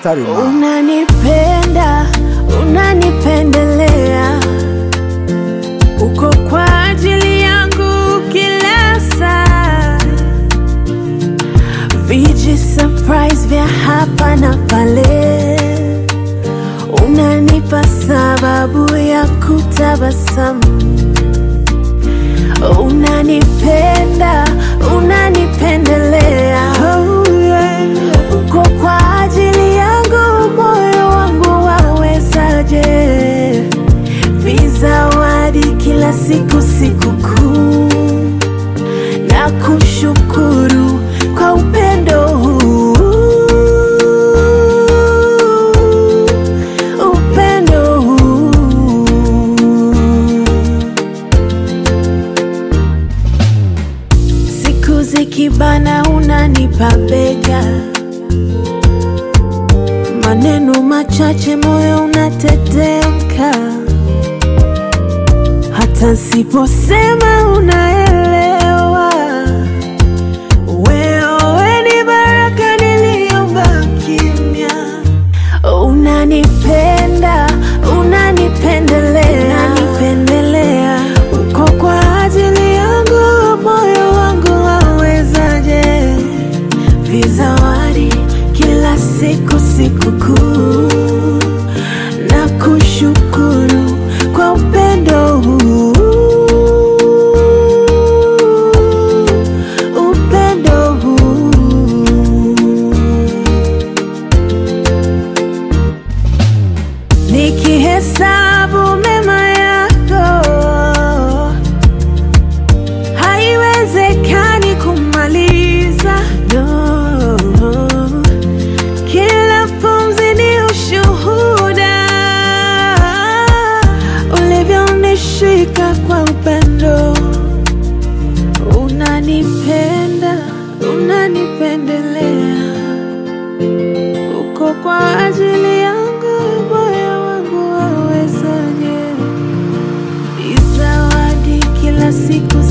mstari ma Unanipenda, unanipendelea, uko kwa ajili yangu kila saa. Viji surprise vya hapa na pale, unanipa sababu ya kutabasamu. Unanipenda, unanipendelea, uko kwa ajili yangu, moyo wangu wawezaje? Vizawadi kila siku, sikukuu na kushukuru kwa upendo huu, upendo huu. Siku zikibana unanipa bega, maneno machache moyo unatetemka, hata siposema unaelewa. Wewe ni baraka niliomba kimya, unanipenda, unanipendelea, unanipendelea, uko kwa ajili yangu, moyo wangu wawezaje? Vizawadi kila siku, sikukuu na kushukuru kwa upendo huu, upendo huu. Nikihesabu mema yako, haiwezekani kumaliza. No. Kila pumzi ni ushuhuda, ulivyonishika kwa upendo. Unanipenda, unanipendelea uko kwa ajili yangu, moyo wangu wawezaje? Izawadi kila siku